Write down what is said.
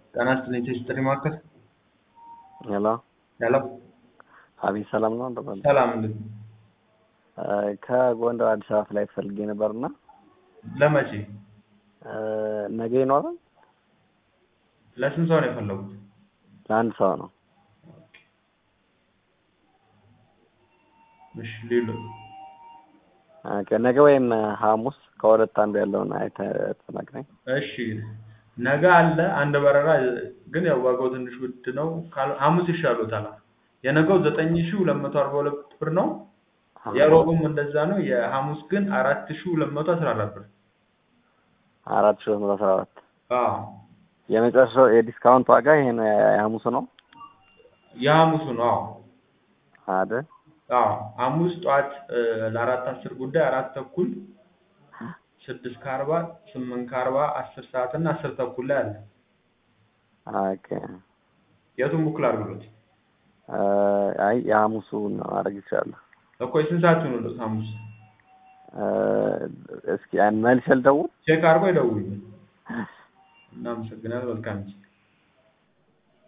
ጤና ይስጥልኝ ቴስትሪ ማዕከል ሄሎ ሄሎ አቤት ሰላም ነው እንደምን ሰላም እንዴት ነው? ከጎንደር አዲስ አበባ ፍላይት ፈልጌ ነበርና ለመቼ ነገ ይኖራል ለስንት ሰው ነው የፈለጉት ለአንድ ሰው ነው እሺ ሌሎ ኦኬ ነገ ወይም ሐሙስ ከሁለት አንዱ ያለውን አይተህ ትነግረኝ እሺ ነገ አለ አንድ በረራ ግን ያው ዋጋው ትንሽ ውድ ነው ካል- ሐሙስ ይሻሎታል የነገው ዘጠኝ ሺህ ሁለት መቶ አርባ ሁለት ብር ነው የሮቡም እንደዛ ነው የሐሙስ ግን አራት ሺህ ሁለት መቶ አስራ አራት ብር አራት ሺህ ሁለት መቶ አስራ አራት አዎ የመጨረሻው የዲስካውንት ዋጋ ይሄ ነው የሐሙሱ ነው የሐሙሱ ነው አዎ አይደል አዎ ሐሙስ ጠዋት እ፣ ለአራት አስር ጉዳይ አራት ተኩል ስድስት ከአርባ ስምንት ከአርባ አስር ሰዓት እና አስር ተኩል ላይ አለ ኦኬ የቱን ቡክ ላድርግሎት አይ የሐሙሱ ነው ማድረግ ይችላል እኮ የስንት ሰዓት ይሆንሎት ሐሙስ እስኪ መልሼ ልደውል ቼክ አድርጎ ይደውሉልኝ እናመሰግናለን መልካም ጊዜ